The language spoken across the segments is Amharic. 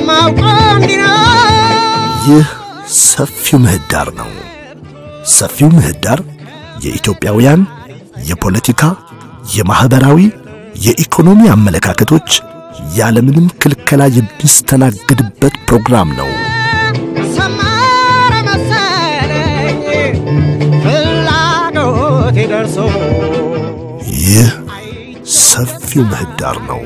የማውቀው እንዲህ ነው። ይህ ሰፊው ምህዳር ነው። ሰፊው ምህዳር የኢትዮጵያውያን የፖለቲካ፣ የማኅበራዊ፣ የኢኮኖሚ አመለካከቶች ያለምንም ክልከላ የሚስተናገድበት ፕሮግራም ነው። ሰመረ መሰለኝ ፍላጎቴ ደርሶ ይህ ሰፊው ምህዳር ነው።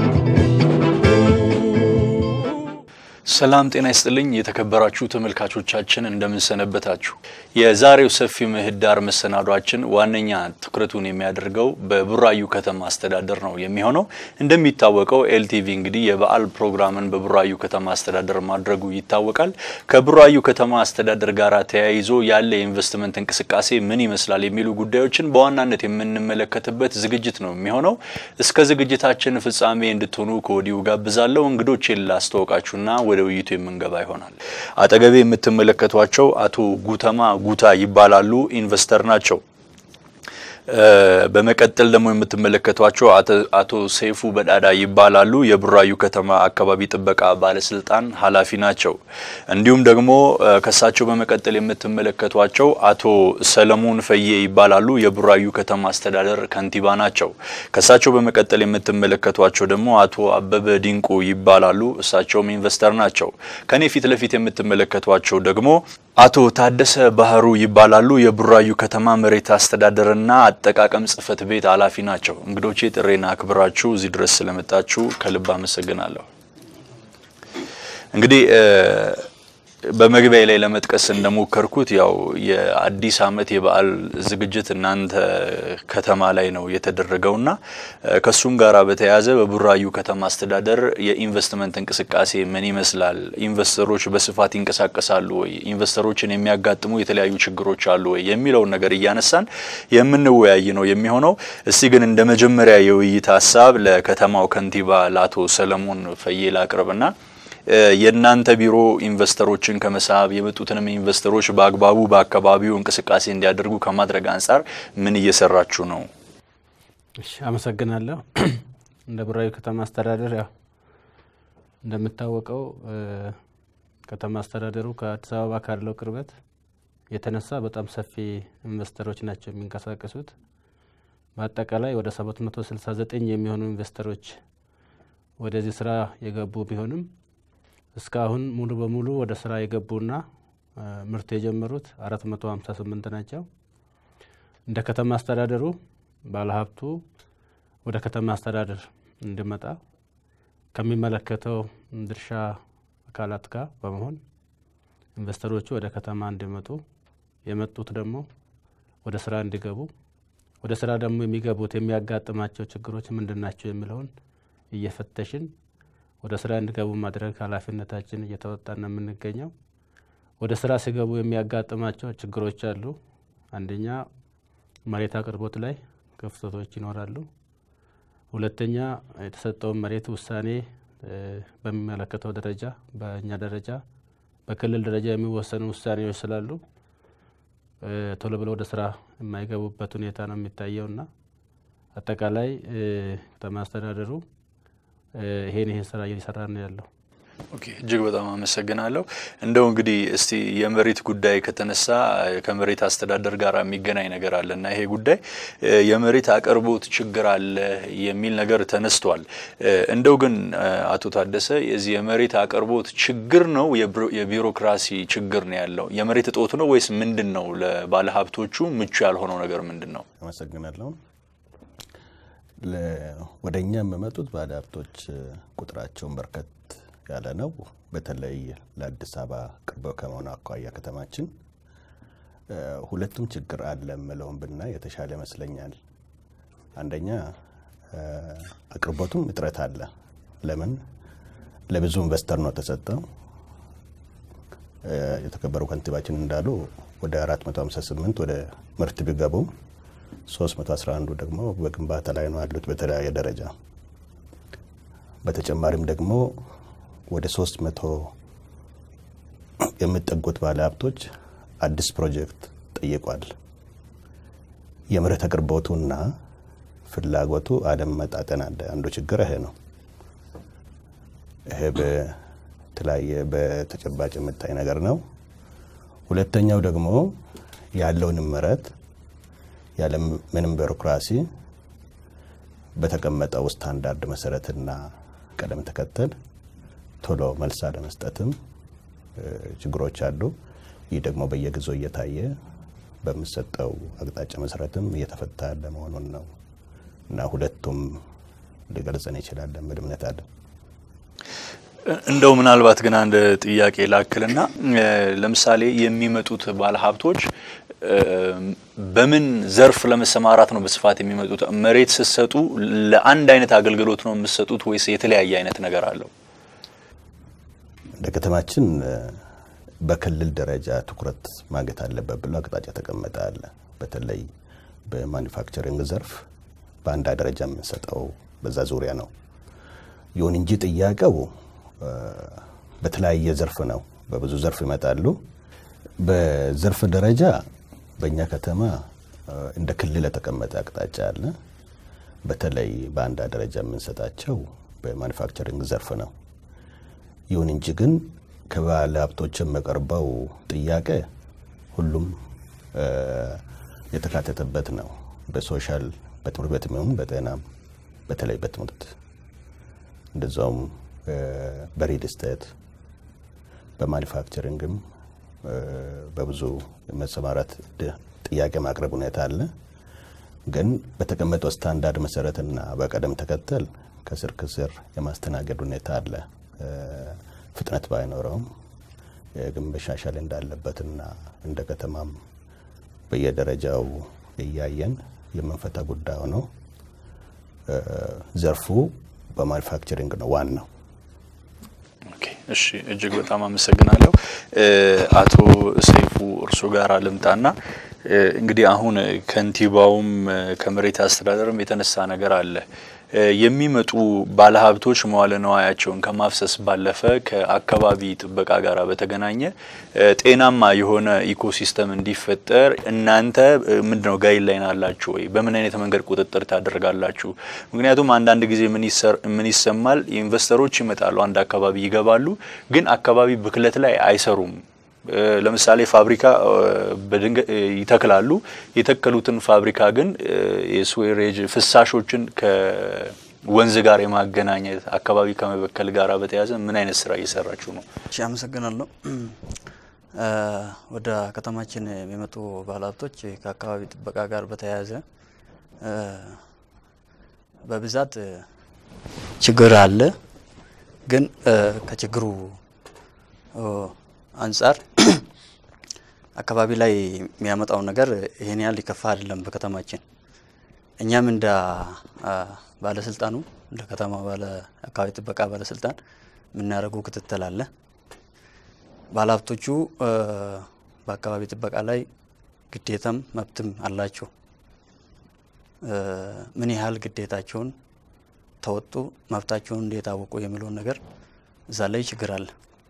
ሰላም ጤና ይስጥልኝ የተከበራችሁ ተመልካቾቻችን እንደምንሰነበታችሁ። የዛሬው ሰፊ ምህዳር መሰናዷችን ዋነኛ ትኩረቱን የሚያደርገው በቡራዩ ከተማ አስተዳደር ነው የሚሆነው። እንደሚታወቀው ኤልቲቪ እንግዲህ የበዓል ፕሮግራምን በቡራዩ ከተማ አስተዳደር ማድረጉ ይታወቃል። ከቡራዩ ከተማ አስተዳደር ጋር ተያይዞ ያለ የኢንቨስትመንት እንቅስቃሴ ምን ይመስላል የሚሉ ጉዳዮችን በዋናነት የምንመለከትበት ዝግጅት ነው የሚሆነው። እስከ ዝግጅታችን ፍጻሜ እንድትሆኑ ከወዲሁ ጋብዛለሁ። እንግዶቼን ላስተዋውቃችሁና ወደ ውይይቱ የምንገባ ይሆናል። አጠገቤ የምትመለከቷቸው አቶ ጉተማ ጉታ ይባላሉ። ኢንቨስተር ናቸው። በመቀጠል ደግሞ የምትመለከቷቸው አቶ ሰይፉ በዳዳ ይባላሉ። የቡራዩ ከተማ አካባቢ ጥበቃ ባለስልጣን ኃላፊ ናቸው። እንዲሁም ደግሞ ከሳቸው በመቀጠል የምትመለከቷቸው አቶ ሰለሞን ፈዬ ይባላሉ። የቡራዩ ከተማ አስተዳደር ከንቲባ ናቸው። ከሳቸው በመቀጠል የምትመለከቷቸው ደግሞ አቶ አበበ ዲንቁ ይባላሉ። እሳቸውም ኢንቨስተር ናቸው። ከኔ ፊት ለፊት የምትመለከቷቸው ደግሞ አቶ ታደሰ ባህሩ ይባላሉ። የቡራዩ ከተማ መሬት አስተዳደርና አጠቃቀም ጽህፈት ቤት ኃላፊ ናቸው። እንግዶቼ ጥሬና አክብራችሁ እዚህ ድረስ ስለመጣችሁ ከልብ አመሰግናለሁ። እንግዲህ በመግቢያ ላይ ለመጥቀስ እንደሞከርኩት ያው የአዲስ ዓመት የበዓል ዝግጅት እናንተ ከተማ ላይ ነው የተደረገውና ከሱም ጋር በተያያዘ በቡራዩ ከተማ አስተዳደር የኢንቨስትመንት እንቅስቃሴ ምን ይመስላል? ኢንቨስተሮች በስፋት ይንቀሳቀሳሉ ወይ? ኢንቨስተሮችን የሚያጋጥሙ የተለያዩ ችግሮች አሉ ወይ? የሚለውን ነገር እያነሳን የምንወያይ ነው የሚሆነው። እስቲ ግን እንደ መጀመሪያ የውይይት ሀሳብ ለከተማው ከንቲባ ለአቶ ሰለሞን ፈዬ ላቅርብና የእናንተ ቢሮ ኢንቨስተሮችን ከመሳብ የመጡትንም ኢንቨስተሮች በአግባቡ በአካባቢው እንቅስቃሴ እንዲያደርጉ ከማድረግ አንጻር ምን እየሰራችሁ ነው? እሺ፣ አመሰግናለሁ። እንደ ቡራዩ ከተማ አስተዳደር ያው እንደሚታወቀው ከተማ አስተዳደሩ ከአዲስ አበባ ካለው ቅርበት የተነሳ በጣም ሰፊ ኢንቨስተሮች ናቸው የሚንቀሳቀሱት። በአጠቃላይ ወደ 769 የሚሆኑ ኢንቨስተሮች ወደዚህ ስራ የገቡ ቢሆንም እስካሁን ሙሉ በሙሉ ወደ ስራ የገቡና ምርት የጀመሩት 458 ናቸው። እንደ ከተማ አስተዳደሩ ባለሀብቱ ወደ ከተማ አስተዳደር እንዲመጣ ከሚመለከተው ድርሻ አካላት ጋር በመሆን ኢንቨስተሮቹ ወደ ከተማ እንዲመጡ የመጡት ደግሞ ወደ ስራ እንዲገቡ ወደ ስራ ደግሞ የሚገቡት የሚያጋጥማቸው ችግሮች ምንድን ናቸው የሚለውን እየፈተሽን ወደ ስራ እንዲገቡ ማድረግ ኃላፊነታችን እየተወጣን ነው የምንገኘው። ወደ ስራ ሲገቡ የሚያጋጥማቸው ችግሮች አሉ። አንደኛ መሬት አቅርቦት ላይ ክፍተቶች ይኖራሉ። ሁለተኛ የተሰጠውን መሬት ውሳኔ በሚመለከተው ደረጃ በእኛ ደረጃ በክልል ደረጃ የሚወሰኑ ውሳኔዎች ስላሉ ቶሎ ብለው ወደ ስራ የማይገቡበት ሁኔታ ነው የሚታየውና አጠቃላይ ከተማ አስተዳደሩ ይሄን ይሄን ስራ እየሰራ ነው ያለው። ኦኬ እጅግ በጣም አመሰግናለሁ። እንደው እንግዲህ እስቲ የመሬት ጉዳይ ከተነሳ ከመሬት አስተዳደር ጋር የሚገናኝ ነገር አለ እና ይሄ ጉዳይ የመሬት አቅርቦት ችግር አለ የሚል ነገር ተነስቷል። እንደው ግን አቶ ታደሰ የዚህ የመሬት አቅርቦት ችግር ነው የቢሮክራሲ ችግር ነው ያለው የመሬት እጦት ነው ወይስ ምንድን ነው? ለባለሀብቶቹ ምቹ ያልሆነው ነገር ምንድን ነው? አመሰግናለሁ። ወደ እኛ የሚመጡት ባለሀብቶች ቁጥራቸውን በርከት ያለ ነው። በተለይ ለአዲስ አበባ ቅርብ ከመሆኑ አኳያ ከተማችን ሁለቱም ችግር አለ የምለውን ብናይ የተሻለ ይመስለኛል። አንደኛ አቅርቦቱም እጥረት አለ። ለምን ለብዙ ኢንቨስተር ነው ተሰጠው። የተከበሩ ከንቲባችን እንዳሉ ወደ 458 ወደ ምርት ቢገቡም 311 ደግሞ በግንባታ ላይ ነው ያሉት በተለያየ ደረጃ። በተጨማሪም ደግሞ ወደ 300 የሚጠጉት ባለሀብቶች አዲስ ፕሮጀክት ጠይቋል። የመሬት አቅርቦቱና ፍላጎቱ አለመመጣጠን አለ። አንዱ ችግር ይሄ ነው። ይሄ የተለያየ በተጨባጭ የምታይ ነገር ነው። ሁለተኛው ደግሞ ያለውን ምረት ያለ ምንም ቢሮክራሲ በተቀመጠው ስታንዳርድ መሰረትና ቀደም ተከተል ቶሎ መልስ አለመስጠትም ችግሮች አሉ። ይህ ደግሞ በየጊዜው እየታየ በሚሰጠው አቅጣጫ መሰረትም እየተፈታ ያለ መሆኑን ነው እና ሁለቱም ሊገልጸን ይችላል የሚል እምነት አለ። እንደው ምናልባት ግን አንድ ጥያቄ ላክልና ለምሳሌ የሚመጡት ባለሀብቶች በምን ዘርፍ ለመሰማራት ነው በስፋት የሚመጡት? መሬት ስትሰጡ ለአንድ አይነት አገልግሎት ነው የምትሰጡት ወይስ የተለያየ አይነት ነገር አለው? እንደ ከተማችን በክልል ደረጃ ትኩረት ማግኘት አለበት ብሎ አቅጣጫ ተቀመጠ አለ። በተለይ በማኒፋክቸሪንግ ዘርፍ በአንድ ደረጃ የምንሰጠው በዛ ዙሪያ ነው። ይሁን እንጂ ጥያቄው በተለያየ ዘርፍ ነው። በብዙ ዘርፍ ይመጣሉ። በዘርፍ ደረጃ በእኛ ከተማ እንደ ክልል የተቀመጠ አቅጣጫ አለ። በተለይ በአንድ ደረጃ የምንሰጣቸው በማኒፋክቸሪንግ ዘርፍ ነው። ይሁን እንጂ ግን ከባለ ሀብቶች የሚቀርበው ጥያቄ ሁሉም የተካተተበት ነው። በሶሻል በትምህርት ቤት የሚሆን በጤናም በተለይ በትምህርት እንደዛውም በሪል ስቴት በማኒፋክቸሪንግም በብዙ መሰማራት ጥያቄ ማቅረብ ሁኔታ አለ። ግን በተቀመጠው ስታንዳርድ መሰረትና በቀደም ተከተል ከስር ከስር የማስተናገድ ሁኔታ አለ። ፍጥነት ባይኖረውም ግን መሻሻል እንዳለበትና እንደ ከተማም በየደረጃው እያየን የምንፈታ ጉዳዩ ነው። ዘርፉ በማኒፋክቸሪንግ ነው ዋናው። እሺ እጅግ በጣም አመሰግናለሁ። አቶ ሰይፉ እርሶ ጋር ልምጣና እንግዲህ አሁን ከንቲባውም ከመሬት አስተዳደርም የተነሳ ነገር አለ። የሚመጡ ባለሀብቶች መዋለ ነዋያቸውን ከማፍሰስ ባለፈ ከአካባቢ ጥበቃ ጋር በተገናኘ ጤናማ የሆነ ኢኮሲስተም እንዲፈጠር እናንተ ምንድነው ጋይድላይን አላችሁ ወይ? በምን አይነት መንገድ ቁጥጥር ታደርጋላችሁ? ምክንያቱም አንዳንድ ጊዜ ምን ይሰማል፣ ኢንቨስተሮች ይመጣሉ፣ አንድ አካባቢ ይገባሉ፣ ግን አካባቢ ብክለት ላይ አይሰሩም። ለምሳሌ ፋብሪካ በድንገት ይተክላሉ። የተከሉትን ፋብሪካ ግን የስዌሬጅ ፍሳሾችን ከወንዝ ጋር የማገናኘት አካባቢ ከመበከል ጋር በተያያዘ ምን አይነት ስራ እየሰራችሁ ነው? እሺ፣ አመሰግናለሁ። ወደ ከተማችን የሚመጡ ባለሀብቶች ከአካባቢ ጥበቃ ጋር በተያያዘ በብዛት ችግር አለ። ግን ከችግሩ አንጻር አካባቢ ላይ የሚያመጣው ነገር ይሄን ያህል ሊከፋ አይደለም። በከተማችን እኛም እንደ ባለስልጣኑ እንደ ከተማ ባለ አካባቢ ጥበቃ ባለስልጣን የምናደርገው ክትትል አለ። ባለሀብቶቹ በአካባቢ ጥበቃ ላይ ግዴታም መብትም አላቸው። ምን ያህል ግዴታቸውን ተወጡ፣ መብታቸውን እንዴት አወቁ የሚለውን ነገር እዛ ላይ ችግር አለ።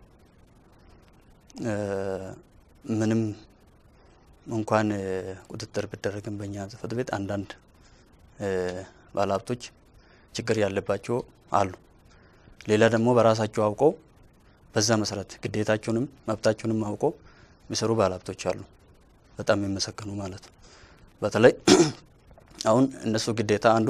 ምንም እንኳን ቁጥጥር ቢደረግም በእኛ ጽሕፈት ቤት አንዳንድ ባለሀብቶች ችግር ያለባቸው አሉ። ሌላ ደግሞ በራሳቸው አውቀው በዛ መሰረት ግዴታቸውንም መብታቸውንም አውቀው የሚሰሩ ባለሀብቶች አሉ። በጣም የሚመሰገኑ ማለት ነው። በተለይ አሁን እነሱ ግዴታ አንዱ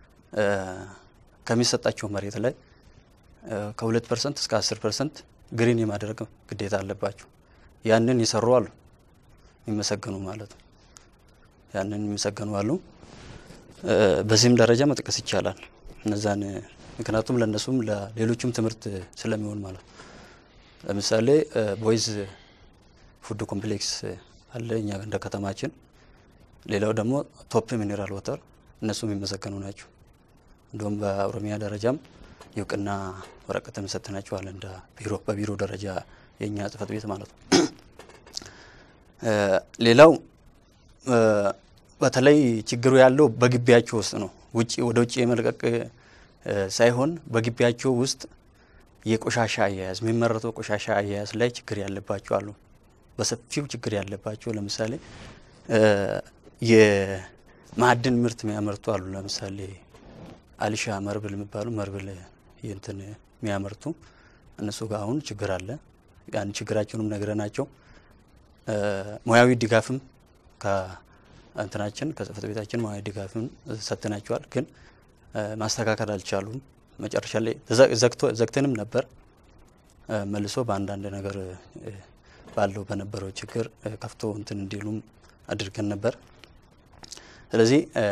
ከሚሰጣቸው መሬት ላይ ከሁለት ፐርሰንት እስከ አስር ፐርሰንት ግሪን የማድረግ ግዴታ አለባቸው። ያንን ይሰሩ አሉ የሚመሰገኑ ማለት ነው። ያንን የሚመሰገኑ አሉ። በዚህም ደረጃ መጥቀስ ይቻላል እነዛን ምክንያቱም ለእነሱም ለሌሎችም ትምህርት ስለሚሆን ማለት ነው። ለምሳሌ ቦይዝ ፉድ ኮምፕሌክስ አለ እኛ እንደ ከተማችን። ሌላው ደግሞ ቶፕ ሚኔራል ወተር እነሱም የሚመሰገኑ ናቸው። እንዲሁም በኦሮሚያ ደረጃም የእውቅና ወረቀት ሰጥተናቸዋል እንደ ቢሮ በቢሮ ደረጃ የእኛ ጽሕፈት ቤት ማለት ነው። ሌላው በተለይ ችግሩ ያለው በግቢያቸው ውስጥ ነው። ውጭ ወደ ውጭ የመልቀቅ ሳይሆን በግቢያቸው ውስጥ የቆሻሻ አያያዝ የሚመረተው ቆሻሻ አያያዝ ላይ ችግር ያለባቸው አሉ። በሰፊው ችግር ያለባቸው ለምሳሌ የማዕድን ምርት የሚያመርቱ አሉ። ለምሳሌ አልሻ መርብል የሚባሉ መርብል እንትን የሚያመርቱ እነሱ ጋር አሁን ችግር አለ። ያን ችግራቸውንም ነግረናቸው እ፣ ሙያዊ ድጋፍም ከእንትናችን ከጽህፈት ቤታችን ሙያዊ ድጋፍም ሰጥተናቸዋል። ግን እ፣ ማስተካከል አልቻሉም። መጨረሻ ላይ ተዘ- ዘግቶ- ዘግተንም ነበር እ፣ መልሶ በአንዳንድ ነገር እ፣ ባለው በነበረው ችግር እ፣ ከፍቶ እንትን እንዲሉም አድርገን ነበር። ስለዚህ እ፣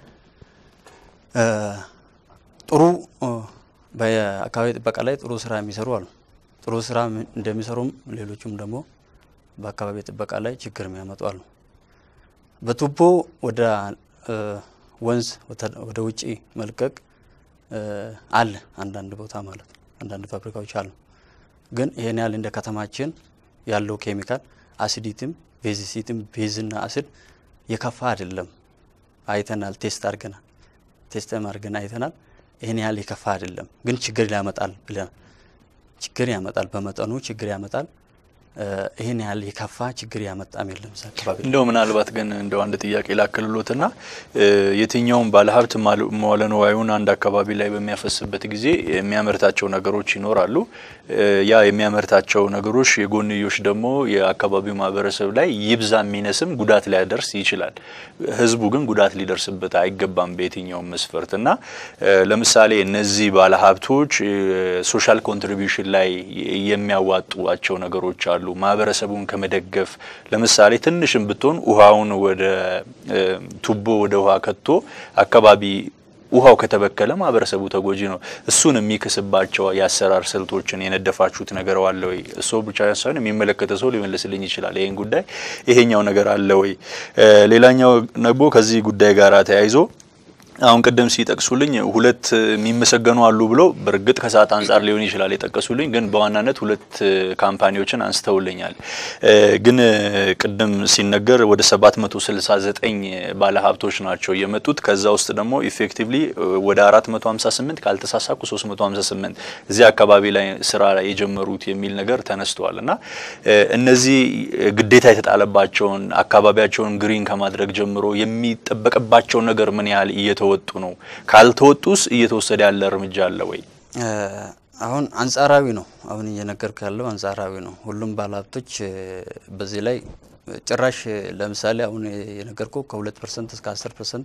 እ፣ ጥሩ እ፣ በአካባቢ ጥበቃ ላይ ጥሩ ስራ የሚሰሩ አሉ። ጥሩ ስራ ም- እንደሚሰሩም ሌሎቹም ደግሞ በአካባቢ ጥበቃ ላይ ችግር የሚያመጡ አሉ። በቱቦ ወደ እ፣ ወንዝ ወተ- ወደ ውጪ መልቀቅ እ፣ አለ አንዳንድ ቦታ ማለት ነው። አንዳንድ ፋብሪካዎች አሉ። ግን ይሄን ያህል እንደ ከተማችን ያለው ኬሚካል አሲዲትም ቤዚሲትም ቤዝና አሲድ የከፋ አይደለም። አይተናል፣ ቴስት አድርገናል። ቴስትም አድርገን አይተናል። ይህን ያህል የከፋ አይደለም፣ ግን ችግር ያመጣል ብለን ችግር ያመጣል፣ በመጠኑ ችግር ያመጣል። እ፣ ይህን ያህል የከፋ ችግር ያመጣም የለም እዛ አካባቢ ላይ። እንደው ምናልባት ግን እንደው አንድ ጥያቄ ላክልሎትና እ፣ የትኛውም ባለሀብት ማል- መዋለ ንዋዩን አንድ አካባቢ ላይ በሚያፈስበት ጊዜ የሚያመርታቸው ነገሮች ይኖራሉ። እ፣ ያ የሚያመርታቸው ነገሮች የጎንዮሽ ደግሞ የአካባቢው ማህበረሰብ ላይ ይብዛ የሚነስም ጉዳት ሊያደርስ ይችላል። ህዝቡ ግን ጉዳት ሊደርስበት አይገባም በየትኛውም መስፈርት እና እ፣ ለምሳሌ እነዚህ ባለሀብቶች ሶሻል ኮንትሪቢዩሽን ላይ የሚያዋጡቸው ነገሮች አሉ። ማህበረሰቡን ከመደገፍ ለምሳሌ ትንሽም ብትሆን ውሃውን ወደ እ፣ ቱቦ ወደ ውሃ ከቶ አካባቢ ውሃው ከተበከለ ማህበረሰቡ ተጎጂ ነው። እሱን የሚክስባቸው የአሰራር ስልቶችን የነደፋችሁት ነገር አለ ወይ? እሱ ብቻ ሳይሆን የሚመለከተ ሰው ሊመልስልኝ ይችላል ይህን ጉዳይ ይሄኛው ነገር አለ ወይ? እ፣ ሌላኛው ደግሞ ከዚህ ጉዳይ ጋር ተያይዞ አሁን ቅድም ሲጠቅሱልኝ ሁለት የሚመሰገኑ አሉ ብሎ በእርግጥ ከሰዓት አንጻር ሊሆን ይችላል የጠቀሱልኝ፣ ግን በዋናነት ሁለት ካምፓኒዎችን አንስተውልኛል። እ፣ ግን ቅድም ሲነገር ወደ 769 ባለሀብቶች ናቸው የመጡት። ከዛ ውስጥ ደግሞ ኢፌክቲቭሊ ወደ 458 ካልተሳሳኩ 358 እዚህ አካባቢ ላይ ስራ የጀመሩት የሚል ነገር ተነስተዋል እና እ፣ እነዚህ ግዴታ የተጣለባቸውን አካባቢያቸውን ግሪን ከማድረግ ጀምሮ የሚጠበቅባቸውን ነገር ምን ያህል እየተወጡ ነው? ካልተወጡስ እየተወሰደ ያለ እርምጃ አለ ወይ? እ፣ አሁን አንጻራዊ ነው። አሁን እየነገርኩ ያለው አንጻራዊ ነው። ሁሉም ባለሀብቶች እ፣ በዚህ ላይ እ፣ ጭራሽ እ፣ ለምሳሌ አሁን የነገርኩ ከሁለት ፐርሰንት እስከ አስር ፐርሰንት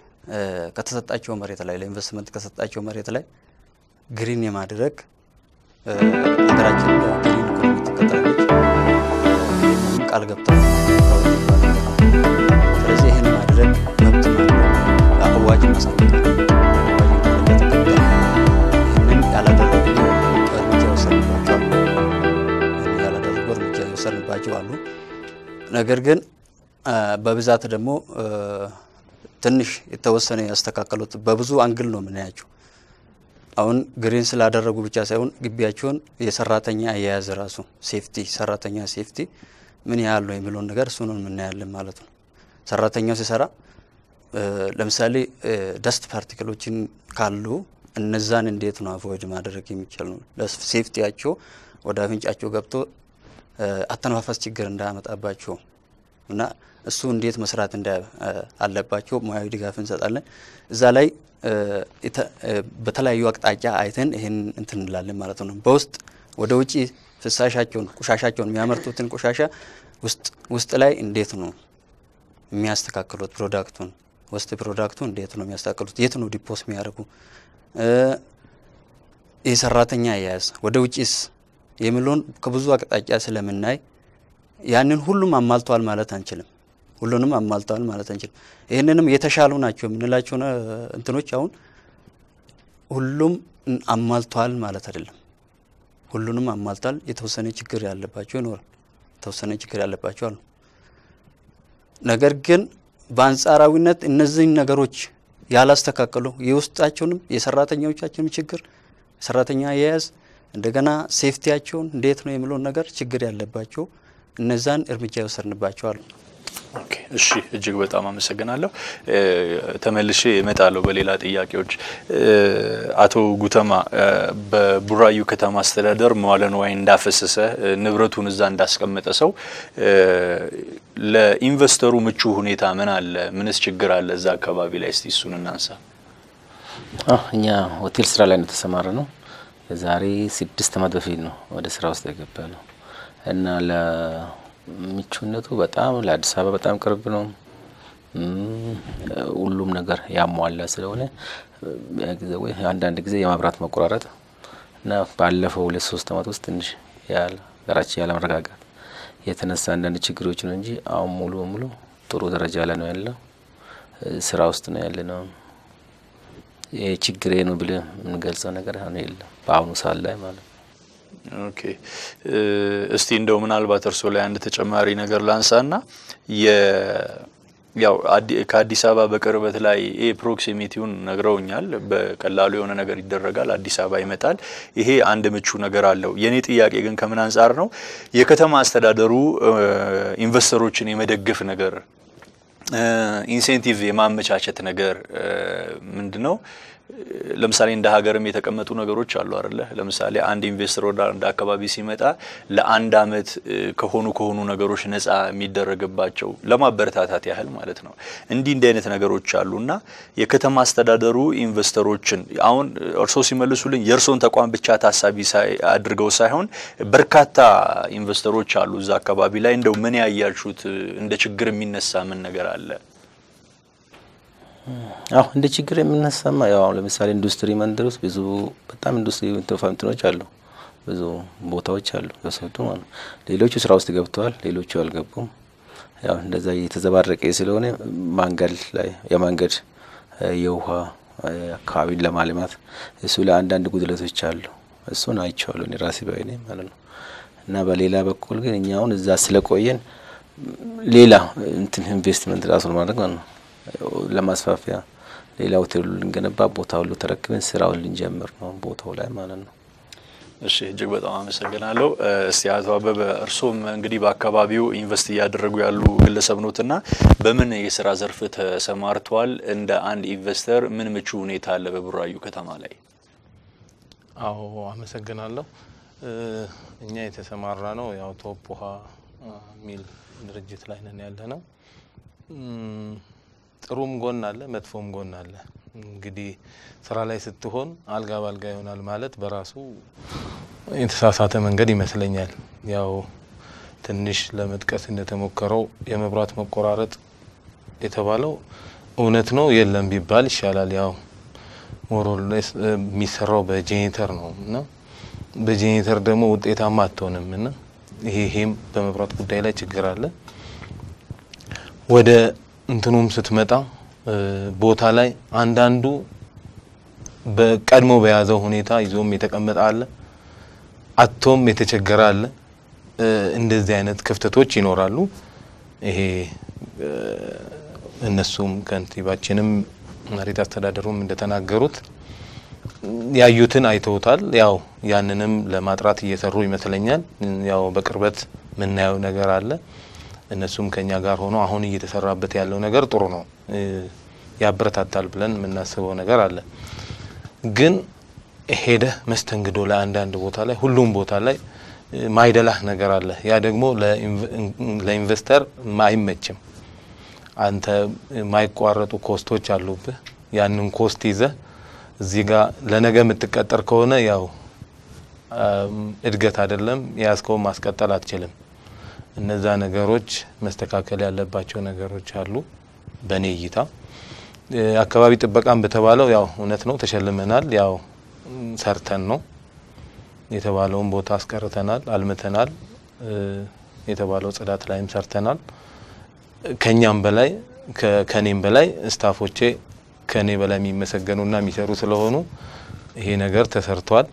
ከተሰጣቸው መሬት ላይ ለኢንቨስትመንት ከሰጣቸው መሬት ላይ ግሪን የማድረግ እ፣ ሀገራችን ግሪን ኢኮኖሚ ትከተላለች ይህንንም ቃል ገብተዋል። ስለዚህ ይህን ማድረግ መብት ነው። አዋጅ ማሳወቅ ይህንን ያላደረጉ እርምጃ የወሰድባቸዋል። ይህንን ያላደረጉ እርምጃ የወሰድባቸው አሉ። ነገር ግን አ፣ በብዛት ደግሞ እ፣ ትንሽ የተወሰነ ያስተካከሉት በብዙ አንግል ነው የምናያቸው። አሁን ግሪን ስላደረጉ ብቻ ሳይሆን ግቢያቸውን የሰራተኛ አያያዝ ራሱ ሴፍቲ ሰራተኛ ሴፍቲ ምን ያህል ነው የሚለውን ነገር እሱን የምናያለን ማለት ነው። ሰራተኛው ሲሰራ እ፣ ለምሳሌ ደስት ፓርቲክሎችን ካሉ እነዛን እንዴት ነው አቮይድ ማድረግ የሚቻል ነው? ሴፍቲያቸው ወደ አፍንጫቸው ገብቶ እ፣ አተነፋፈስ ችግር እንዳያመጣባቸው እና እሱ እንዴት መስራት እንዳ እ፣ አለባቸው ሙያዊ ድጋፍ እንሰጣለን። እዛ ላይ እ፣ የተ- እ፣ በተለያዩ አቅጣጫ አይተን ይህን እንትን እንላለን ማለት ነው። በውስጥ ወደ ውጪ ፍሳሻቸውን ቆሻሻቸውን የሚያመርቱትን ቆሻሻ ውስጥ ውስጥ ላይ እንዴት ነው የሚያስተካክሉት ፕሮዳክቱን ውስጥ ፕሮዳክቱ እንዴት ነው የሚያስተካክሉት? የት ነው ዲፖስ የሚያደርጉ እ፣ የሰራተኛ አያያዝ ወደ ውጪስ የሚለውን ከብዙ አቅጣጫ ስለምናይ ያንን ሁሉም አሟልተዋል ማለት አንችልም። ሁሉንም አሟልተዋል ማለት አንችልም። ይህንንም የተሻሉ ናቸው የምንላቸው ነ- እንትኖች አሁን ሁሉም አሟልተዋል ማለት አይደለም። ሁሉንም አሟልተዋል። የተወሰነ ችግር ያለባቸው ይኖራል። የተወሰነ ችግር ያለባቸው አሉ። ነገር ግን በአንጻራዊነት እነዚህን ነገሮች ያላስተካከሉ የውስጣቸውንም የሰራተኞቻቸውንም ችግር ሰራተኛ አያያዝ እንደገና ሴፍቲያቸውን እንዴት ነው የሚለውን ነገር ችግር ያለባቸው እነዛን እርምጃ የወሰድንባቸው አሉ። ኦኬ፣ እሺ እጅግ በጣም አመሰግናለሁ። እ፣ ተመልሼ እመጣለሁ በሌላ ጥያቄዎች። እ፣ አቶ ጉተማ እ፣ በቡራዩ ከተማ አስተዳደር መዋለ ንዋይ እንዳፈሰሰ እ፣ ንብረቱን እዛ እንዳስቀመጠ ሰው እ፣ ለኢንቨስተሩ ምቹ ሁኔታ ምን አለ? ምንስ ችግር አለ እዛ አካባቢ ላይ? እስቲ እሱን እናንሳ። አዎ፣ እኛ ሆቴል ስራ ላይ ነው የተሰማረ ነው። የዛሬ ስድስት ዓመት በፊት ነው ወደ ስራ ውስጥ የገባ ነው እና ለምቹነቱ በጣም ለአዲስ አበባ በጣም ቅርብ ነው። ሁሉም ነገር ያሟላ ስለሆነ አንዳንድ ጊዜ የመብራት መቆራረጥ እና ባለፈው ሁለት ሶስት ዓመት ውስጥ ትንሽ ያለ ሀገራችን ያለመረጋጋት የተነሳ አንዳንድ ችግሮች ነው እንጂ አሁን ሙሉ በሙሉ ጥሩ ደረጃ ላይ ነው ያለው። ስራ ውስጥ ነው ያለ ነው። ይሄ ችግሬ ነው ብለ የምንገልጸው ነገር አሁን የለም በአሁኑ ሰዓት ላይ ማለት ነው። ኦኬ እስቲ እንደው ምናልባት እርስዎ ላይ አንድ ተጨማሪ ነገር ላንሳና የ ያው ከአዲስ አበባ በቅርበት ላይ ይሄ ፕሮክሲሚቲውን ነግረውኛል። በቀላሉ የሆነ ነገር ይደረጋል፣ አዲስ አበባ ይመጣል። ይሄ አንድ ምቹ ነገር አለው። የኔ ጥያቄ ግን ከምን አንጻር ነው የከተማ አስተዳደሩ ኢንቨስተሮችን የመደገፍ ነገር ኢንሴንቲቭ የማመቻቸት ነገር ምንድን ነው? ለምሳሌ እንደ ሀገርም የተቀመጡ ነገሮች አሉ አይደለ? ለምሳሌ አንድ ኢንቨስተር ወደ አንድ አካባቢ ሲመጣ ለአንድ አመት ከሆኑ ከሆኑ ነገሮች ነፃ የሚደረግባቸው ለማበረታታት ያህል ማለት ነው። እንዲህ እንዲህ አይነት ነገሮች አሉ እና የከተማ አስተዳደሩ ኢንቨስተሮችን አሁን እርስዎ ሲመልሱልኝ የእርስዎን ተቋም ብቻ ታሳቢ አድርገው ሳይሆን በርካታ ኢንቨስተሮች አሉ እዛ አካባቢ ላይ እንደው ምን ያያችሁት እንደ ችግር የሚነሳ ምን ነገር አለ? አሁ እንደ ችግር የምነሳማ ያው አሁን ለምሳሌ ኢንዱስትሪ መንደር ውስጥ ብዙ በጣም ኢንዱስትሪ እንትኖች አሉ፣ ብዙ ቦታዎች አሉ የወሰዱ ማለት ሌሎቹ ስራ ውስጥ ገብተዋል፣ ሌሎቹ አልገቡም። ያው እንደዛ የተዘባረቀ ስለሆነ ማንገድ ላይ የመንገድ የውሃ አካባቢን ለማልማት እሱ ለአንዳንድ ጉድለቶች አሉ። እሱን አይቼዋለሁ እኔ ራሴ ባይኔ ማለት ነው። እና በሌላ በኩል ግን እኛ አሁን እዛ ስለቆየን ሌላ እንትን ኢንቨስትመንት ራሱ ማድረግ ማለት ነው ለማስፋፊያ ሌላ ሆቴሉ ልንገነባ ቦታ ሁሉ ተረክበን ስራውን ልንጀምር ነው ቦታው ላይ ማለት ነው። እሺ እጅግ በጣም አመሰግናለሁ። እስቲ አቶ አበበ እርስዎም እንግዲህ በአካባቢው ኢንቨስት እያደረጉ ያሉ ግለሰብ ኖትና በምን የስራ ዘርፍ ተሰማርተዋል? እንደ አንድ ኢንቨስተር ምን ምቹ ሁኔታ አለ በቡራዩ ከተማ ላይ? አዎ አመሰግናለሁ። እኛ የተሰማራ ነው ያው ቶፕ ውሃ የሚል ድርጅት ላይ ነን ያለ ነው። ጥሩም ጎን አለ፣ መጥፎም ጎን አለ። እንግዲህ ስራ ላይ ስትሆን አልጋ ባልጋ ይሆናል ማለት በራሱ የተሳሳተ መንገድ ይመስለኛል። ያው ትንሽ ለመጥቀስ እንደተሞከረው የመብራት መቆራረጥ የተባለው እውነት ነው የለም ቢባል ይሻላል። ያው ሞሮሌስ የሚሰራው በጄኔተር ነው እና በጄኔተር ደግሞ ውጤታማ አትሆንም እና ይሄ ይሄም በመብራት ጉዳይ ላይ ችግር አለ። ወደ እንትኑም ስትመጣ ቦታ ላይ አንዳንዱ በቀድሞ በያዘው ሁኔታ ይዞም የተቀመጠ አለ፣ አቶም የተቸገረ አለ። እንደዚህ አይነት ክፍተቶች ይኖራሉ። ይሄ እነሱም ከንቲባችንም መሬት አስተዳደሩም እንደተናገሩት ያዩትን አይተውታል። ያው ያንንም ለማጥራት እየሰሩ ይመስለኛል። ያው በቅርበት የምናየው ነገር አለ። እነሱም ከኛ ጋር ሆኖ አሁን እየተሰራበት ያለው ነገር ጥሩ ነው፣ ያበረታታል ብለን የምናስበው ነገር አለ። ግን ሄደህ መስተንግዶ ላይ አንዳንድ ቦታ ላይ ሁሉም ቦታ ላይ ማይደላህ ነገር አለ። ያ ደግሞ ለኢንቨስተር አይመችም። አንተ የማይቋረጡ ኮስቶች አሉብህ። ያንን ኮስት ይዘህ እዚህ ጋር ለነገ የምትቀጠር ከሆነ ያው እድገት አይደለም የያዝከውን ማስቀጠል አትችልም። እነዛ ነገሮች መስተካከል ያለባቸው ነገሮች አሉ። በእኔ እይታ አካባቢ ጥበቃም በተባለው ያው እውነት ነው ተሸልመናል። ያው ሰርተን ነው የተባለውን ቦታ አስቀርተናል፣ አልምተናል። የተባለው ጽዳት ላይም ሰርተናል። ከኛም በላይ ከኔም በላይ ስታፎቼ ከኔ በላይ የሚመሰገኑና የሚሰሩ ስለሆኑ ይሄ ነገር ተሰርቷል።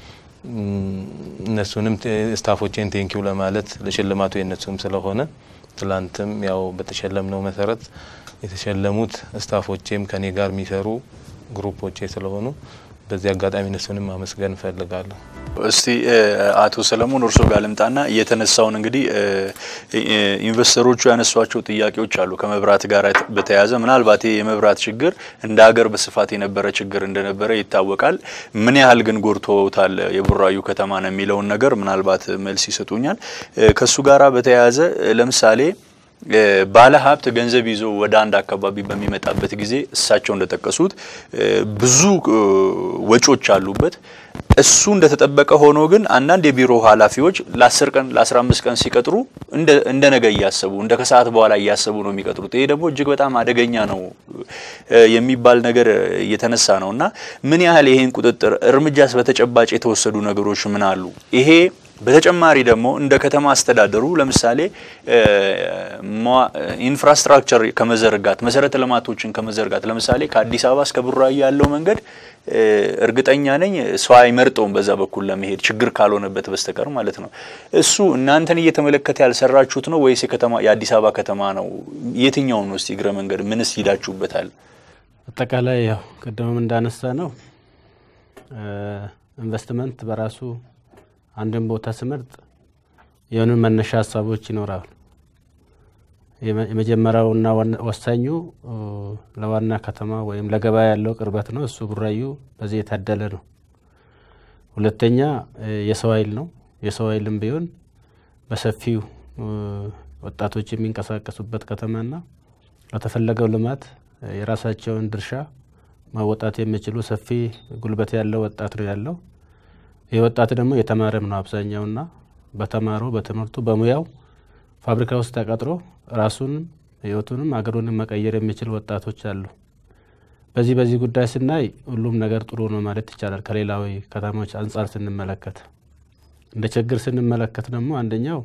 እነሱንም ስታፎቼን ቴንኪው ለማለት ለሽልማቱ የነሱም ስለሆነ ትላንትም ያው በተሸለምነው መሰረት የተሸለሙት ስታፎቼም ከኔ ጋር የሚሰሩ ግሩፖቼ ስለሆኑ በዚህ አጋጣሚ እነሱንም ማመስገን እፈልጋለሁ። እስቲ አቶ ሰለሞን እርሶ ጋር ልምጣና የተነሳውን እንግዲህ ኢንቨስተሮቹ ያነሷቸው ጥያቄዎች አሉ ከመብራት ጋር በተያያዘ ምናልባት ይህ የመብራት ችግር እንደ ሀገር በስፋት የነበረ ችግር እንደነበረ ይታወቃል። ምን ያህል ግን ጎድቶታል የቡራዩ ከተማ ነው የሚለውን ነገር ምናልባት መልስ ይሰጡኛል። ከሱ ጋራ በተያያዘ ለምሳሌ ባለ ሀብት ገንዘብ ይዞ ወደ አንድ አካባቢ በሚመጣበት ጊዜ እሳቸው እንደጠቀሱት ብዙ ወጪዎች አሉበት። እሱ እንደተጠበቀ ሆኖ ግን አንዳንድ የቢሮ ኃላፊዎች ለ10 ቀን ለ15 ቀን ሲቀጥሩ እንደ ነገ እያሰቡ እንደ ከሰዓት በኋላ እያሰቡ ነው የሚቀጥሩት። ይሄ ደግሞ እጅግ በጣም አደገኛ ነው የሚባል ነገር እየተነሳ ነው እና ምን ያህል ይሄን ቁጥጥር እርምጃስ በተጨባጭ የተወሰዱ ነገሮች ምን አሉ? ይሄ በተጨማሪ ደግሞ እንደ ከተማ አስተዳደሩ ለምሳሌ ኢንፍራስትራክቸር ከመዘርጋት መሰረተ ልማቶችን ከመዘርጋት ለምሳሌ ከአዲስ አበባ እስከ ቡራዩ ያለው መንገድ እርግጠኛ ነኝ ሰው አይመርጠውም በዛ በኩል ለመሄድ ችግር ካልሆነበት በስተቀር ማለት ነው። እሱ እናንተን እየተመለከተ ያልሰራችሁት ነው ወይስ የከተማ የአዲስ አበባ ከተማ ነው? የትኛውን ነው? እስቲ እግረ መንገድ ምንስ ሂዳችሁበታል? አጠቃላይ ያው ቅድምም እንዳነሳ ነው ኢንቨስትመንት በራሱ አንድን ቦታ ስመርጥ የሆኑ መነሻ ሀሳቦች ይኖራሉ። የመጀመሪያውና ወሳኙ ለዋና ከተማ ወይም ለገበያ ያለው ቅርበት ነው። እሱ ቡራዩ በዚህ የታደለ ነው። ሁለተኛ የሰው ኃይል ነው። የሰው ኃይልም ቢሆን በሰፊው ወጣቶች የሚንቀሳቀሱበት ከተማና ለተፈለገው ልማት የራሳቸውን ድርሻ ማወጣት የሚችሉ ሰፊ ጉልበት ያለው ወጣት ነው ያለው። ይህ ወጣት ደግሞ የተማረም ነው አብዛኛውና በተማሩ በትምህርቱ በሙያው ፋብሪካ ውስጥ ተቀጥሮ ራሱንም ህይወቱንም አገሩንም መቀየር የሚችል ወጣቶች አሉ። በዚህ በዚህ ጉዳይ ስናይ ሁሉም ነገር ጥሩ ነው ማለት ይቻላል። ከሌላዊ ከተሞች አንጻር ስንመለከት እንደ ችግር ስንመለከት ደግሞ አንደኛው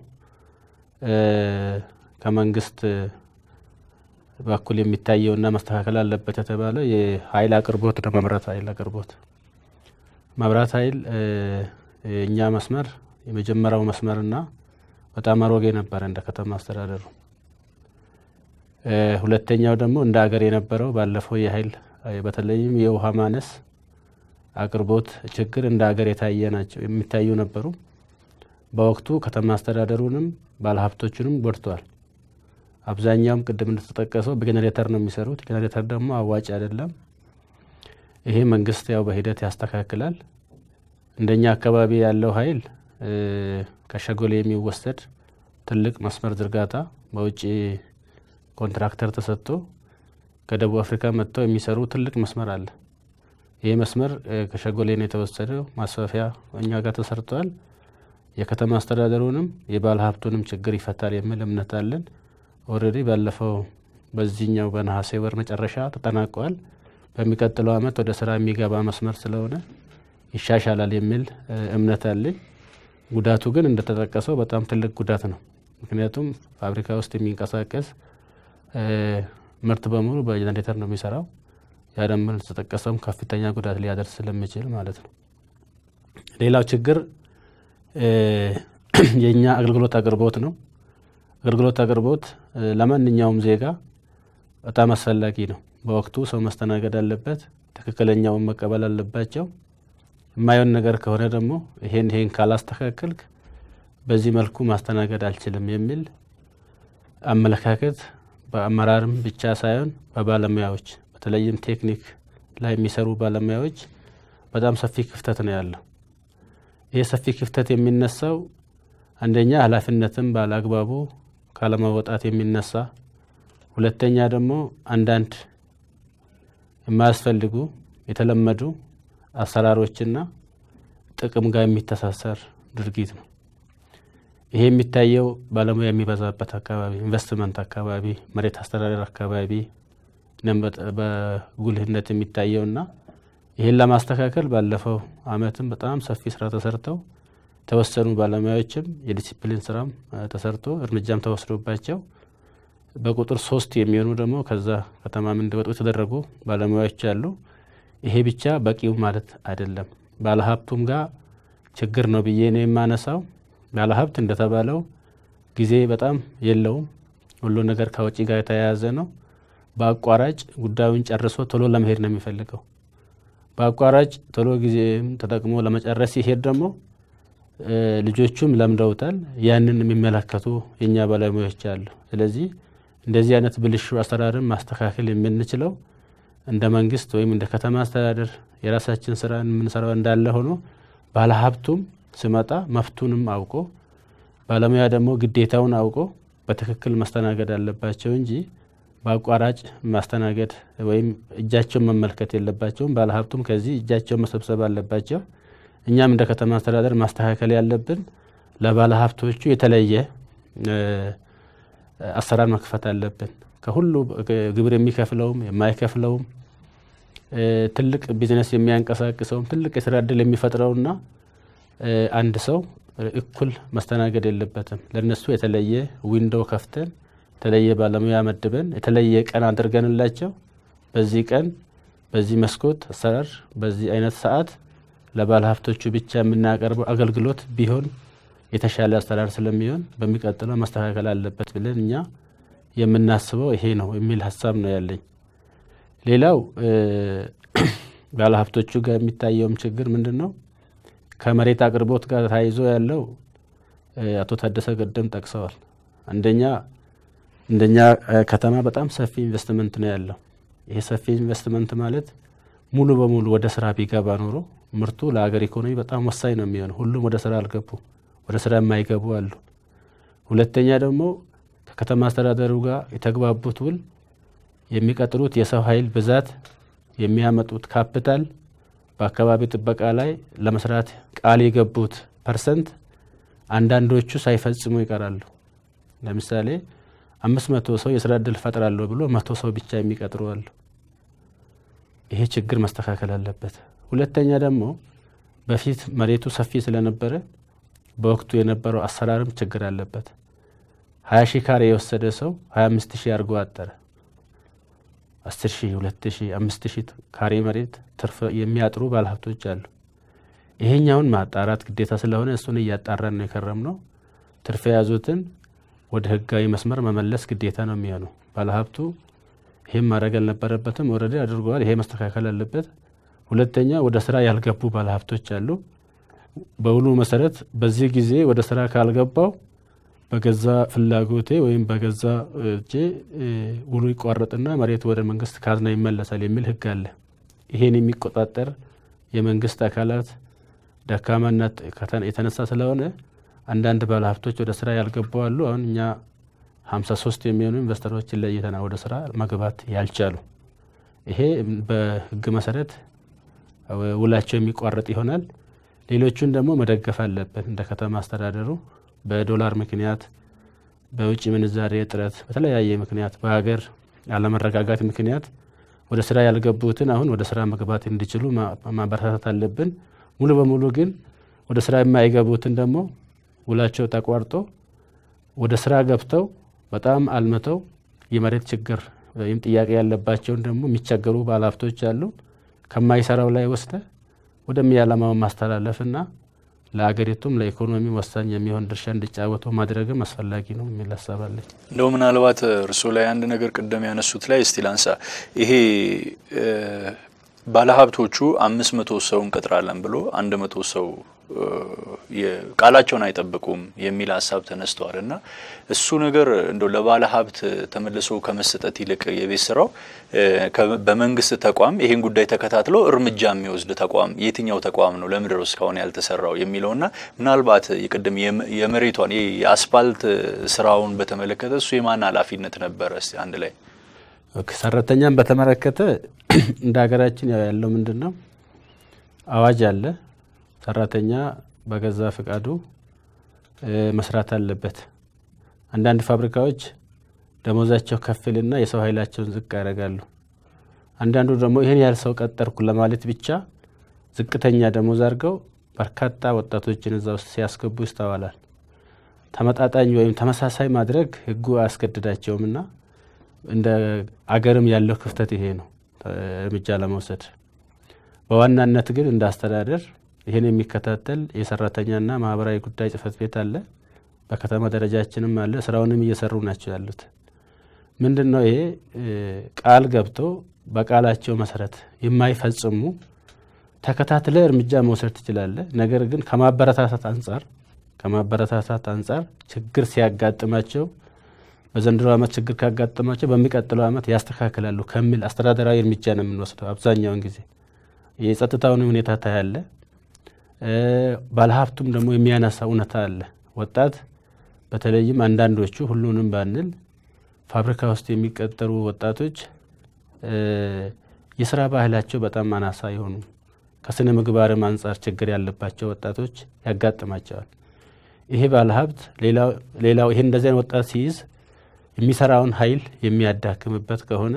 ከመንግስት በኩል የሚታየውና መስተካከል አለበት የተባለው የኃይል አቅርቦት ነው። መብራት ኃይል አቅርቦት መብራት ኃይል የእኛ መስመር የመጀመሪያው መስመርና በጣም አሮጌ ነበረ እንደ ከተማ አስተዳደሩ። ሁለተኛው ደግሞ እንደ ሀገር የነበረው ባለፈው የኃይል በተለይም የውሃ ማነስ አቅርቦት ችግር እንደ ሀገር የታየ ናቸው የሚታዩ ነበሩ። በወቅቱ ከተማ አስተዳደሩንም ባለሀብቶቹንም ጎድተዋል። አብዛኛውም ቅድም እንደተጠቀሰው በጄኔሬተር ነው የሚሰሩት። ጄኔሬተር ደግሞ አዋጭ አይደለም። ይሄ መንግስት ያው በሂደት ያስተካክላል። እንደኛ አካባቢ ያለው ኃይል ከሸጎሌ የሚወሰድ ትልቅ መስመር ዝርጋታ በውጭ ኮንትራክተር ተሰጥቶ ከደቡብ አፍሪካ መጥተው የሚሰሩ ትልቅ መስመር አለ። ይህ መስመር ከሸጎሌ ነው የተወሰደው። ማስፋፊያ እኛ ጋር ተሰርተዋል። የከተማ አስተዳደሩንም የባለ ሀብቱንም ችግር ይፈታል የሚል እምነት አለን። ኦልሬዲ ባለፈው በዚህኛው በነሐሴ ወር መጨረሻ ተጠናቋል። በሚቀጥለው ዓመት ወደ ስራ የሚገባ መስመር ስለሆነ ይሻሻላል የሚል እምነት አለኝ። ጉዳቱ ግን እንደተጠቀሰው በጣም ትልቅ ጉዳት ነው። ምክንያቱም ፋብሪካ ውስጥ የሚንቀሳቀስ ምርት በሙሉ በጀኔሬተር ነው የሚሰራው። ያ ደግሞ እንደተጠቀሰውም ከፍተኛ ጉዳት ሊያደርስ ስለሚችል ማለት ነው። ሌላው ችግር የእኛ አገልግሎት አቅርቦት ነው። አገልግሎት አቅርቦት ለማንኛውም ዜጋ በጣም አስፈላጊ ነው። በወቅቱ ሰው መስተናገድ አለበት። ትክክለኛውን መቀበል አለባቸው። የማየውን ነገር ከሆነ ደግሞ ይሄን ይሄን ካላስተካከልክ በዚህ መልኩ ማስተናገድ አልችልም የሚል አመለካከት በአመራርም ብቻ ሳይሆን በባለሙያዎች በተለይም ቴክኒክ ላይ የሚሰሩ ባለሙያዎች በጣም ሰፊ ክፍተት ነው ያለው። ይህ ሰፊ ክፍተት የሚነሳው አንደኛ ኃላፊነትን ባለአግባቡ ካለመወጣት የሚነሳ ሁለተኛ ደግሞ አንዳንድ የማያስፈልጉ የተለመዱ አሰራሮችና ጥቅም ጋር የሚተሳሰር ድርጊት ነው። ይሄ የሚታየው ባለሙያ የሚበዛበት አካባቢ፣ ኢንቨስትመንት አካባቢ፣ መሬት አስተዳደር አካባቢ በጉልህነት የሚታየውና ይህን ለማስተካከል ባለፈው አመትም በጣም ሰፊ ስራ ተሰርተው የተወሰኑ ባለሙያዎችም የዲሲፕሊን ስራም ተሰርቶ እርምጃም ተወስዶባቸው በቁጥር ሶስት የሚሆኑ ደግሞ ከዛ ከተማም እንዲወጡ የተደረጉ ባለሙያዎች አሉ። ይሄ ብቻ በቂው ማለት አይደለም። ባለሀብቱም ጋር ችግር ነው ብዬ ነው የማነሳው። ባለሀብት እንደተባለው ጊዜ በጣም የለውም። ሁሉ ነገር ከውጪ ጋር የተያያዘ ነው። በአቋራጭ ጉዳዩን ጨርሶ ቶሎ ለመሄድ ነው የሚፈልገው። በአቋራጭ ቶሎ ጊዜም ተጠቅሞ ለመጨረስ ሲሄድ ደግሞ ልጆቹም ለምደውታል። ያንን የሚመለከቱ የእኛ ባለሙያዎች አሉ። ስለዚህ እንደዚህ አይነት ብልሹ አሰራርን ማስተካከል የምንችለው እንደ መንግስት ወይም እንደ ከተማ አስተዳደር የራሳችን ስራ የምንሰራው እንዳለ ሆኖ ባለሀብቱም ስመጣ መፍቱንም አውቆ ባለሙያ ደግሞ ግዴታውን አውቆ በትክክል ማስተናገድ አለባቸው እንጂ በአቋራጭ ማስተናገድ ወይም እጃቸውን መመልከት የለባቸውም። ባለሀብቱም ከዚህ እጃቸውን መሰብሰብ አለባቸው። እኛም እንደ ከተማ አስተዳደር ማስተካከል ያለብን ለባለሀብቶቹ የተለየ አሰራር መክፈት አለብን። ከሁሉ ግብር የሚከፍለውም የማይከፍለውም ትልቅ ቢዝነስ የሚያንቀሳቅሰውም ትልቅ የስራ እድል የሚፈጥረውና አንድ ሰው እኩል መስተናገድ የለበትም። ለነሱ የተለየ ዊንዶው ከፍተን የተለየ ባለሙያ መድበን የተለየ ቀን አድርገንላቸው በዚህ ቀን በዚህ መስኮት አሰራር በዚህ አይነት ሰዓት ለባለ ሀብቶቹ ብቻ የምናቀርበው አገልግሎት ቢሆን የተሻለ አሰራር ስለሚሆን በሚቀጥለው መስተካከል አለበት ብለን እኛ የምናስበው ይሄ ነው የሚል ሀሳብ ነው ያለኝ። ሌላው ባለ ሀብቶቹ ጋር የሚታየውም ችግር ምንድን ነው? ከመሬት አቅርቦት ጋር ተያይዞ ያለው አቶ ታደሰ ገደም ጠቅሰዋል። አንደኛ እንደኛ ከተማ በጣም ሰፊ ኢንቨስትመንት ነው ያለው። ይሄ ሰፊ ኢንቨስትመንት ማለት ሙሉ በሙሉ ወደ ስራ ቢገባ ኖሮ ምርቱ ለሀገር ኢኮኖሚ በጣም ወሳኝ ነው የሚሆነው። ሁሉም ወደ ስራ አልገቡ፣ ወደ ስራ የማይገቡ አሉ። ሁለተኛ ደግሞ ከከተማ አስተዳደሩ ጋር የተግባቡት ውል የሚቀጥሩት የሰው ኃይል ብዛት የሚያመጡት ካፒታል በአካባቢ ጥበቃ ላይ ለመስራት ቃል የገቡት ፐርሰንት አንዳንዶቹ ሳይፈጽሙ ይቀራሉ። ለምሳሌ አምስት መቶ ሰው የስራ እድል ፈጥራለሁ ብሎ መቶ ሰው ብቻ የሚቀጥሩ አሉ። ይሄ ችግር መስተካከል አለበት። ሁለተኛ ደግሞ በፊት መሬቱ ሰፊ ስለነበረ በወቅቱ የነበረው አሰራርም ችግር አለበት። ሀያ ሺህ ካሬ የወሰደ ሰው ሀያ አምስት ሺህ አድርጎ አጠረ። አስር ሺህ ሁለት ሺህ አምስት ሺህ ካሬ መሬት ትርፍ የሚያጥሩ ባለሀብቶች አሉ። ይሄኛውን ማጣራት ግዴታ ስለሆነ እሱን እያጣራን ነው የከረም ነው። ትርፍ የያዙትን ወደ ህጋዊ መስመር መመለስ ግዴታ ነው የሚሆነው። ባለሀብቱ ይህም ማድረግ አልነበረበትም፣ ወረደ አድርገዋል። ይሄ መስተካከል አለበት። ሁለተኛ ወደ ስራ ያልገቡ ባለሀብቶች አሉ። በውሉ መሰረት በዚህ ጊዜ ወደ ስራ ካልገባው በገዛ ፍላጎቴ ወይም በገዛ እጄ ውሉ ይቋረጥና መሬቱ ወደ መንግስት ካዝና ይመለሳል የሚል ህግ አለ። ይሄን የሚቆጣጠር የመንግስት አካላት ደካማነት የተነሳ ስለሆነ አንዳንድ ባለሀብቶች ወደ ስራ ያልገቡ አሉ። አሁን እኛ ሀምሳ ሶስት የሚሆኑ ኢንቨስተሮችን ለይተና ወደ ስራ መግባት ያልቻሉ ይሄ በህግ መሰረት ውላቸው የሚቋረጥ ይሆናል። ሌሎቹን ደግሞ መደገፍ አለብን እንደ ከተማ አስተዳደሩ በዶላር ምክንያት በውጭ ምንዛሬ እጥረት በተለያየ ምክንያት በሀገር አለመረጋጋት ምክንያት ወደ ስራ ያልገቡትን አሁን ወደ ስራ መግባት እንዲችሉ ማበረታታት አለብን። ሙሉ በሙሉ ግን ወደ ስራ የማይገቡትን ደግሞ ውላቸው ተቋርጦ ወደ ስራ ገብተው በጣም አልምተው የመሬት ችግር ወይም ጥያቄ ያለባቸውን ደግሞ የሚቸገሩ ባለሀብቶች አሉ። ከማይሰራው ላይ ወስደ ወደሚያለማው ማስተላለፍና ለአገሪቱም ለኢኮኖሚ ወሳኝ የሚሆን ድርሻ እንዲጫወቱ ማድረግም አስፈላጊ ነው የሚል ሀሳብ አለኝ። እንደው ምናልባት እርስዎ ላይ አንድ ነገር ቅደም ያነሱት ላይ እስቲ ላንሳ። ይሄ ባለሀብቶቹ አምስት መቶ ሰው እንቀጥራለን ብሎ አንድ መቶ ሰው ቃላቸውን አይጠብቁም የሚል ሀሳብ ተነስተዋል እና እሱ ነገር እንደው ለባለ ሀብት ተመልሶ ከመሰጠት ይልቅ የቤት ስራው በመንግስት ተቋም ይሄን ጉዳይ ተከታትሎ እርምጃ የሚወስድ ተቋም የትኛው ተቋም ነው ለምድር እስካሁን ያልተሰራው የሚለውና ምናልባት የቅድም የመሬቷን የአስፋልት ስራውን በተመለከተ እሱ የማን ኃላፊነት ነበረ? እስቲ አንድ ላይ ሰራተኛን በተመለከተ እንደ ሀገራችን ያለው ምንድን ነው አዋጅ አለ። ሰራተኛ በገዛ ፍቃዱ መስራት አለበት። አንዳንድ ፋብሪካዎች ደሞዛቸው ከፍልና የሰው ኃይላቸውን ዝቅ ያደርጋሉ። አንዳንዱ ደግሞ ይህን ያህል ሰው ቀጠርኩ ለማለት ብቻ ዝቅተኛ ደሞዝ አድርገው በርካታ ወጣቶችን እዛ ውስጥ ሲያስገቡ ይስተዋላል። ተመጣጣኝ ወይም ተመሳሳይ ማድረግ ህጉ አያስገድዳቸውም እና እንደ አገርም ያለው ክፍተት ይሄ ነው እርምጃ ለመውሰድ በዋናነት ግን እንደ አስተዳደር ይህን የሚከታተል የሰራተኛና ማህበራዊ ጉዳይ ጽህፈት ቤት አለ። በከተማ ደረጃችንም አለ። ስራውንም እየሰሩ ናቸው ያሉት። ምንድን ነው ይሄ ቃል ገብተው በቃላቸው መሰረት የማይፈጽሙ ተከታትለ እርምጃ መውሰድ ትችላለ። ነገር ግን ከማበረታታት አንጻር ከማበረታታት አንጻር ችግር ሲያጋጥማቸው በዘንድሮ ዓመት ችግር ካጋጠማቸው በሚቀጥለው ዓመት ያስተካክላሉ ከሚል አስተዳደራዊ እርምጃ ነው የምንወስደው። አብዛኛውን ጊዜ የጸጥታውን ሁኔታ ታያለ። ባለሀብቱም ደግሞ የሚያነሳ እውነታ አለ። ወጣት በተለይም አንዳንዶቹ ሁሉንም ባንል ፋብሪካ ውስጥ የሚቀጠሩ ወጣቶች የስራ ባህላቸው በጣም አናሳ የሆኑ ከስነ ምግባርም አንጻር ችግር ያለባቸው ወጣቶች ያጋጥማቸዋል። ይሄ ባለሀብት ሌላው ይሄ እንደዚህ አይነት ወጣት ሲይዝ የሚሰራውን ኃይል የሚያዳክምበት ከሆነ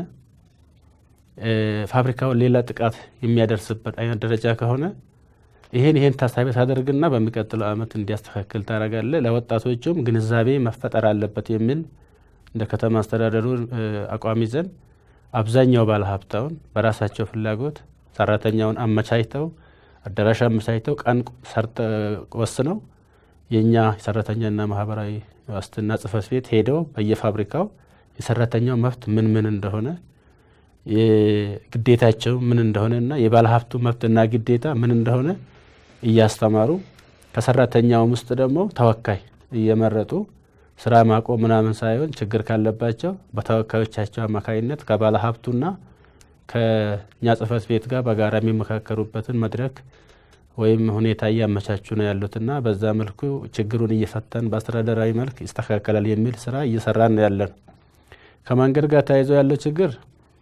ፋብሪካውን ሌላ ጥቃት የሚያደርስበት አይነት ደረጃ ከሆነ ይሄን ይሄን ታሳቢ ታደርግና በሚቀጥለው ዓመት እንዲያስተካክል ታደርጋለ። ለወጣቶቹም ግንዛቤ መፈጠር አለበት የሚል እንደ ከተማ አስተዳደሩ አቋም ይዘን አብዛኛው ባለሀብታውን በራሳቸው ፍላጎት ሰራተኛውን አመቻችተው አዳራሽ አመቻችተው ቀን ሰርተ ወስነው የእኛ የሰራተኛና ማህበራዊ ዋስትና ጽህፈት ቤት ሄደው በየፋብሪካው የሰራተኛው መብት ምን ምን እንደሆነ ግዴታቸው ምን እንደሆነና የባለሀብቱ መብትና ግዴታ ምን እንደሆነ እያስተማሩ ከሰራተኛውም ውስጥ ደግሞ ተወካይ እየመረጡ ስራ ማቆም ምናምን ሳይሆን ችግር ካለባቸው በተወካዮቻቸው አማካኝነት ከባለ ሀብቱና ከእኛ ጽህፈት ቤት ጋር በጋራ የሚመካከሩበትን መድረክ ወይም ሁኔታ እያመቻቹ ነው ያሉትና በዛ መልኩ ችግሩን እየፈተን በአስተዳደራዊ መልክ ይስተካከላል የሚል ስራ እየሰራን ነው ያለን። ከመንገድ ጋር ተያይዞ ያለው ችግር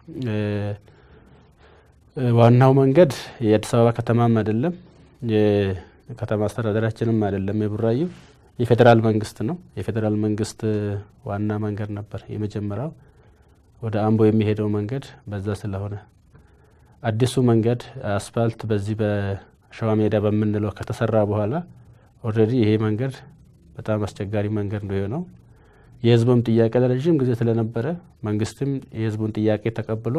ዋናው መንገድ የአዲስ አበባ ከተማም አይደለም የከተማ አስተዳደራችንም አይደለም የቡራዩ የፌዴራል መንግስት ነው። የፌዴራል መንግስት ዋና መንገድ ነበር የመጀመሪያው ወደ አምቦ የሚሄደው መንገድ በዛ ስለሆነ አዲሱ መንገድ አስፋልት በዚህ በሸዋ ሜዳ በምንለው ከተሰራ በኋላ ኦልሬዲ ይሄ መንገድ በጣም አስቸጋሪ መንገድ ነው የሆነው። የህዝቡም ጥያቄ ለረዥም ጊዜ ስለነበረ መንግስትም የህዝቡን ጥያቄ ተቀብሎ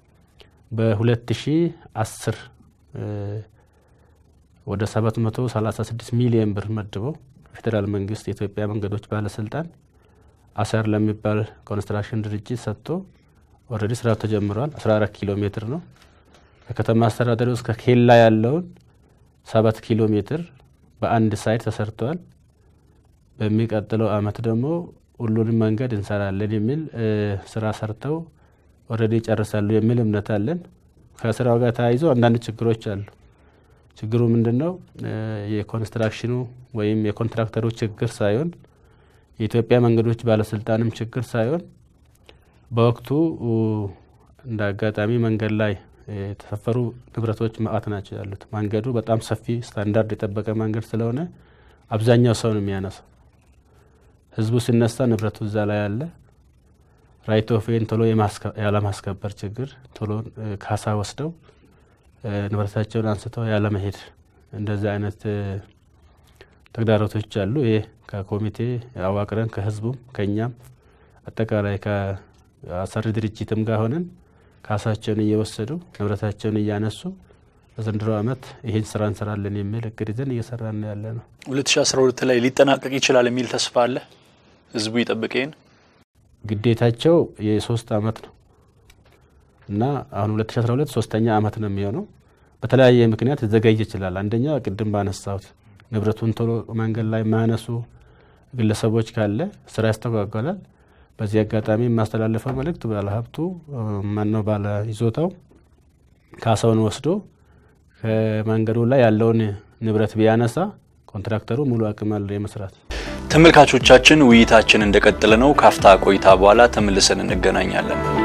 በ2010 ወደ 736 ሚሊዮን ብር መድበው ፌዴራል መንግስት የኢትዮጵያ መንገዶች ባለስልጣን አሰር ለሚባል ኮንስትራክሽን ድርጅት ሰጥቶ ኦልሬዲ ስራው ተጀምሯል። 14 ኪሎ ሜትር ነው። ከከተማ አስተዳደሩ እስከ ኬላ ያለውን ሰባት ኪሎ ሜትር በአንድ ሳይድ ተሰርተዋል። በሚቀጥለው አመት ደግሞ ሁሉንም መንገድ እንሰራለን የሚል ስራ ሰርተው ኦልሬዲ ይጨርሳሉ የሚል እምነት አለን። ከስራው ጋር ተያይዞ አንዳንድ ችግሮች አሉ። ችግሩ ምንድን ነው? የኮንስትራክሽኑ ወይም የኮንትራክተሩ ችግር ሳይሆን የኢትዮጵያ መንገዶች ባለስልጣንም ችግር ሳይሆን በወቅቱ እንደ አጋጣሚ መንገድ ላይ የተሰፈሩ ንብረቶች መአት ናቸው ያሉት። መንገዱ በጣም ሰፊ ስታንዳርድ የጠበቀ መንገድ ስለሆነ አብዛኛው ሰው ነው የሚያነሳው። ህዝቡ ሲነሳ ንብረቱ እዛ ላይ አለ። ራይት ኦፍ ዌይን ቶሎ ያለማስከበር ችግር፣ ቶሎ ካሳ ወስደው ንብረታቸውን አንስተው ያለመሄድ እንደዚህ አይነት ተግዳሮቶች አሉ። ይሄ ከኮሚቴ አዋቅረን ከህዝቡም ከእኛም አጠቃላይ ከአሰሪ ድርጅትም ጋር ሆነን ካሳቸውን እየወሰዱ ንብረታቸውን እያነሱ በዘንድሮ ዓመት ይህን ስራ እንሰራለን የሚል እቅድ ይዘን እየሰራን ያለ ነው። 2012 ላይ ሊጠናቀቅ ይችላል የሚል ተስፋ አለ። ህዝቡ ይጠብቅ። ይህን ግዴታቸው የሶስት አመት ነው እና አሁን 2012 ሶስተኛ አመት ነው የሚሆነው። በተለያየ ምክንያት ሊዘገይ ይችላል። አንደኛ ቅድም ባነሳሁት ንብረቱን ቶሎ መንገድ ላይ የማያነሱ ግለሰቦች ካለ ስራ ያስተጓጓላል። በዚህ አጋጣሚ የማስተላለፈው መልእክት ባለሀብቱ ማነው ባለ ይዞታው ካሳውን ወስዶ ከመንገዱ ላይ ያለውን ንብረት ቢያነሳ ኮንትራክተሩ ሙሉ አቅም አለው የመስራት። ተመልካቾቻችን ውይይታችን እንደቀጠለ ነው። ካፍታ ቆይታ በኋላ ተመልሰን እንገናኛለን።